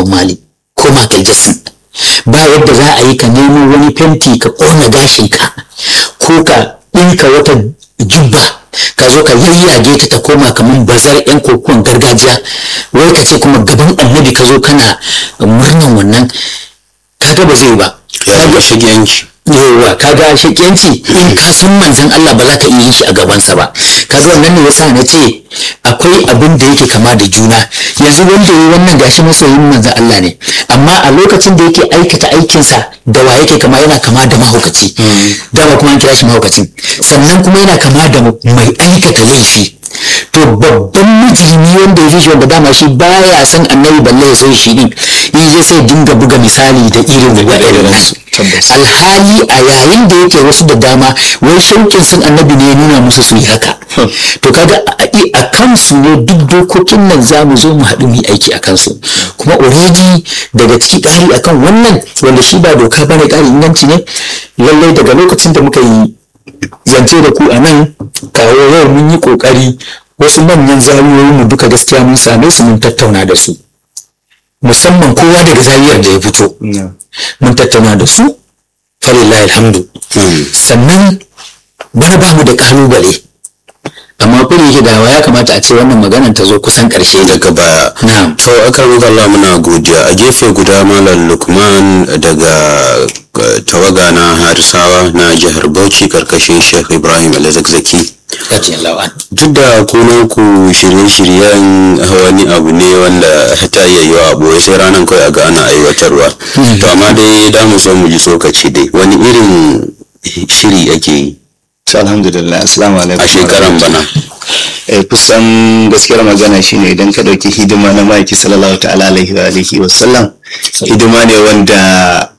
mali ko michael jackson ba yadda za a yi ka nemo wani fenti ka ƙona gashinka ko ka ɗinka wata jubba ka zo ka yayyage ta ta koma kamar bazar yan kokuwan gargajiya wai ka ce kuma gaban annabi ka zo kana murnan wannan kaga ba zai ba ya zama shigiyanci yawwa kaga shakiyanci in ka san manzon Allah ba za ka iya yin shi a gabansa ba kaga wannan ne yasa na ce akwai abin da yake kama da juna yanzu wanda yi wannan gashi masoyin manzon Allah ne amma a lokacin da yake aikata aikinsa da wa yake kama yana kama da mahaukaci dama kuma an kira shi mahaukacin sannan kuma yana kama da mai aikata laifi to babban mijimi wanda ya fi shi wanda dama shi baya son annabi balle ya san shi din in ya sai dinga buga misali da irin waɗannan nasu alhali a yayin da yake wasu da dama wai shauƙin sun annabi ne ya nuna musu su yi haka to kaga a kansu ne duk dokokin nan za mu zo mu haɗu mu yi aiki a kansu kuma already daga ciki ƙari akan wannan wanda shi ba doka bane ƙari inganci ne lallai daga lokacin da muka yi zance da ku a nan kawo yau mun yi ƙoƙari wasu manyan zariyoyin mu duka gaskiya mun same su mun tattauna da su musamman kowa daga zariyar da ya fito mun tattauna da su falillahi alhamdu sannan bana ba mu da kalubale amma kuri yake dawa ya kamata a ce wannan maganan ta zo kusan karshe daga baya na'am to aka Allah muna godiya a gefe guda malam lukman daga tawaga na harisawa na jihar bauchi karkashin sheikh ibrahim alzakzaki duk da kunan ku shirye-shiryen wani abu ne wanda ta iya yiwa abu sai ranar kawai a ga ana aiwatarwa to amma dai da mu so mu ji tsokaci dai wani irin shiri ake yi alhamdulillah assalamu alaikum a shekaran bana eh kusan gaskiyar magana shine idan ka dauki hidima na maki sallallahu ta'ala alaihi wa alihi wa sallam hidima ne wanda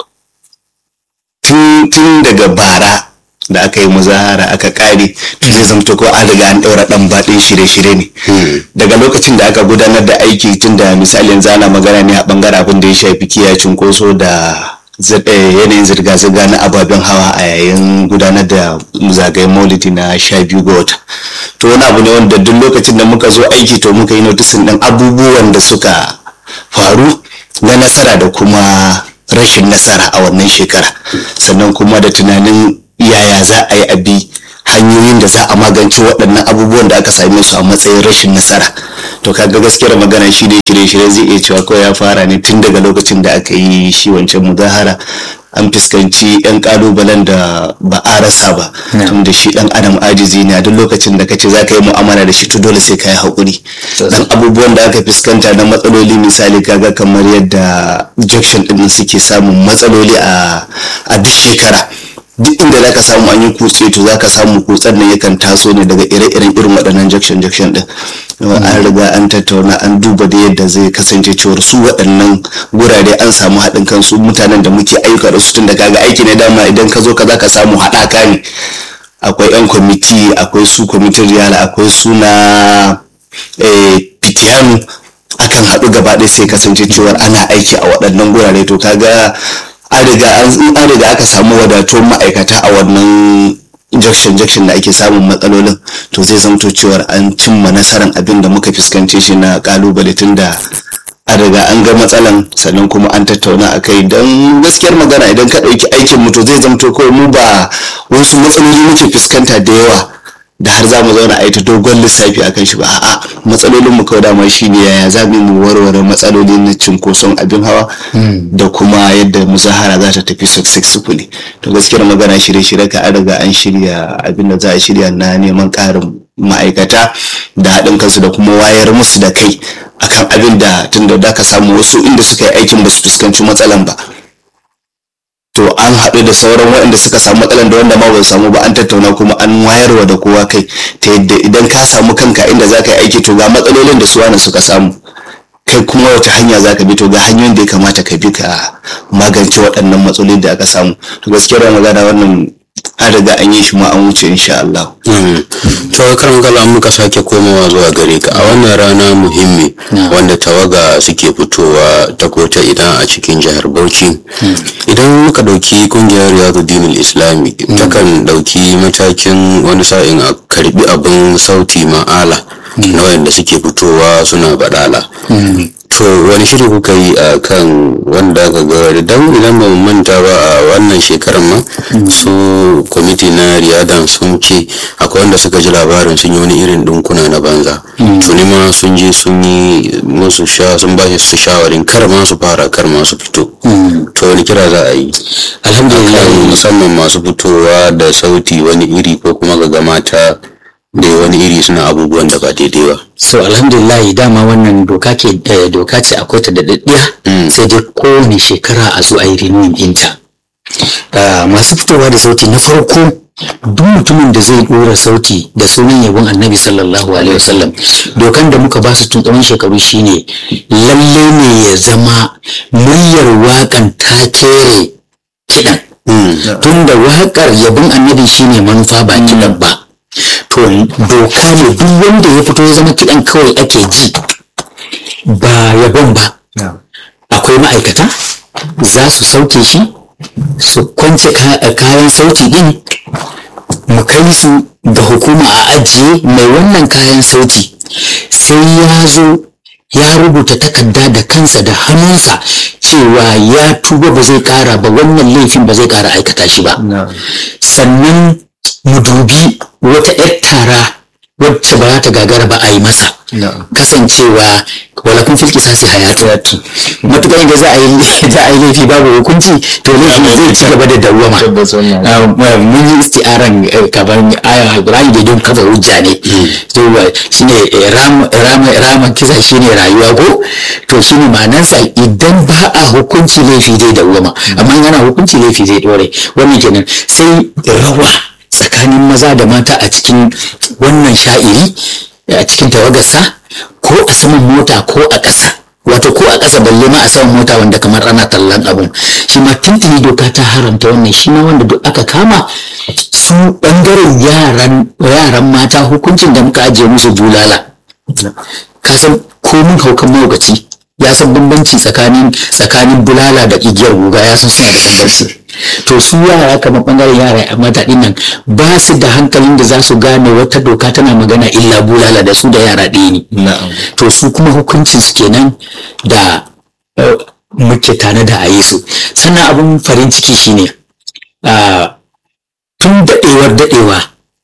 tun daga bara da aka yi muzahara aka kare zai zamto ko an riga an daura dan baɗin shirye-shirye ne daga lokacin da aka gudanar da aiki tun da misalin zana magana ne a bangaren abin da ya shafi kiyaye cunkoso da yanayin zirga-zirga na ababen hawa a yayin gudanar da zagayen maulidi na sha biyu ga wata to wani abu ne wanda duk lokacin da muka zo aiki to muka yi notisin ɗin abubuwan da suka faru na nasara da kuma rashin nasara a wannan shekara sannan kuma da tunanin yaya za a yi abi hanyoyin da za a magance waɗannan abubuwan da aka same su a matsayin rashin nasara to kaga gaskiyar magana shi ne shirye-shirye zai iya cewa ko ya fara ne tun daga lokacin da aka yi shi wancan muzahara an fuskanci yan kalubalen da ba a rasa ba tun da shi dan adam ajizi ne a duk lokacin da kace za ka yi mu'amala da shi to dole sai ka yi haƙuri dan abubuwan da aka fuskanta na matsaloli misali kaga kamar yadda junction din suke samun matsaloli a duk shekara duk inda za ka samu an yi kutse to za ka samu kutsen nan yakan taso ne daga ire-iren irin waɗannan junction junction din an riga an tattauna an duba da yadda zai kasance cewar su waɗannan gurare an samu haɗin kansu mutanen da muke ayyuka da su tun da kaga aiki ne dama idan ka zo ka za ka samu haɗaka ne akwai yan kwamiti akwai su kwamitin riyala akwai suna fitiyanu akan haɗu gaba ɗaya sai kasance cewar ana aiki a waɗannan gurare to kaga an riga aka samu wadatuwar ma'aikata a wannan junction junction da ake samun matsalolin to zai zamto cewar an cimma nasarar abin da muka fuskance shi na kalubale tun da an riga an ga matsalan sannan kuma an tattauna a kai don gaskiyar magana idan ka ɗauki aikin mu to zai zamto kawai mu ba wasu matsaloli muke fuskanta da yawa da har za mu zauna a yi ta dogon lissafi a kan shi ba a'a matsalolin mu kawai dama shine yaya za mu warware matsaloli na cinkoson abin hawa da kuma yadda muzahara za ta tafi successfully to gaskiyar magana shirye-shirye ka an riga an shirya abin da za a shirya na neman ƙarin ma'aikata da haɗin kansu da kuma wayar musu da kai akan abin da tun da ka samu wasu inda suka yi aikin ba su fuskanci matsalan ba to an haɗu da sauran waɗanda suka samu matsalan da wanda ma ba su samu ba an tattauna kuma an wayarwa da kowa kai ta yadda idan ka samu kanka inda za ka yi aiki to ga matsalolin da su wani suka samu kai kuma wata hanya za ka bi to ga hanyoyin da ya kamata ka bi ka magance waɗannan matsaloli da aka samu to gaskiyar magana wannan an riga an yi shi ma an wuce insha Allah. to karan kala muka sake komawa zuwa gare ka a wannan rana muhimmi wanda tawaga suke fitowa ta kota idan a cikin jihar Bauchi idan muka dauki kungiyar Riyadu Dinul Islami takan dauki matakin wani sa'in a karbi abin sauti ma'ala na wayanda suke fitowa suna badala to wani shiri kuka yi a kan wanda aka ga don idan ba mu manta ba a wannan shekarar ma su kwamiti na riyadan sun ce akwai wanda suka ji labarin sun yi wani irin dinkuna na banza tuni ma sun je sun yi musu sha sun ba su shawarin kar ma su fara kar ma su fito to wani kira za a yi alhamdulillah akan musamman masu fitowa da sauti wani iri ko kuma ga mata da wani iri suna abubuwan da ba daidai ba so alhamdulillah dama wannan doka ke eh, doka ce akwai ta da daddiya sai dai kowane shekara a zo a yi renewing ɗinta Ah, masu fitowa da sauti na farko duk mutumin da zai ɗora sauti da sunan yabon annabi sallallahu alaihi wasallam dokan da muka ba su tun tsawon shekaru shine lalle ne ya zama muryar waƙan ta kere kiɗan tun da waƙar yabon annabi shine manufa ba kiɗan ba to doka ne duk wanda ya fito ya zama kiɗan kawai ake ji ba yabon ba akwai ma'aikata za su sauke shi su kwance ka- kayan sauti din mu kai su ga hukuma a ajiye mai wannan kayan sauti sai ya zo ya rubuta takarda da kansa da hannunsa cewa ya tuba ba zai kara ba wannan laifin ba zai kara aikata shi ba sannan mu dubi wata 'yar tara wacce ba za ta gagara ba a yi masa kasancewa wala kun filki sasi hayatu matuƙar da za a yi za a yi laifi babu hukunci to laifin zai ci gaba da dawwama Ah, mun yi isti'aran eh, kamar aya Ibrahim da don kafa hujja ne to eh, shine eh, ram ram raman kisa shine rayuwa ko to shine ma'anarsa idan ba a hukunci laifi zai dawwama amma in yana hukunci laifi zai dore wannan kenan sai rawa tsakanin maza da mata a cikin wannan sha'iri a cikin tawagarsa ko a saman mota ko a ƙasa wato ko a ƙasa balle ma a saman mota wanda kamar ana tallan abun shi ma tuntuni doka ta haramta wannan shi ma wanda duk aka kama su ɓangaren yaran yaran mata hukuncin da muka ajiye musu bulala ka san komin haukan mahaukaci ya san bambanci tsakanin tsakanin bulala da igiyar guga ya san suna da bambanci to su yara kamar bangaren yara a mata nan ba su da hankalin da za su gane wata doka tana magana illa bulala da su da yara ɗaya ne to su kuma hukuncin su kenan da eh, muke tare da a yi su sannan abin farin ciki shine ah, tun daɗewar daɗewa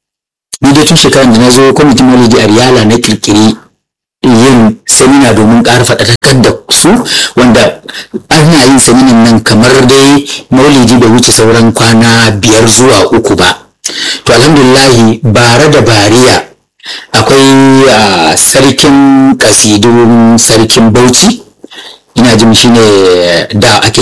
ni dai tun shekarar da na zo kwamitin maulidi a riyala na kirkiri yin semina domin ƙara faɗaɗakar da su wanda ana yin seminan nan kamar dai maulidi bai wuce sauran kwana biyar zuwa uku ba to alhamdulillahi bare da bariya akwai ah, sarkin kasidun sarkin bauchi ina jin shine da ake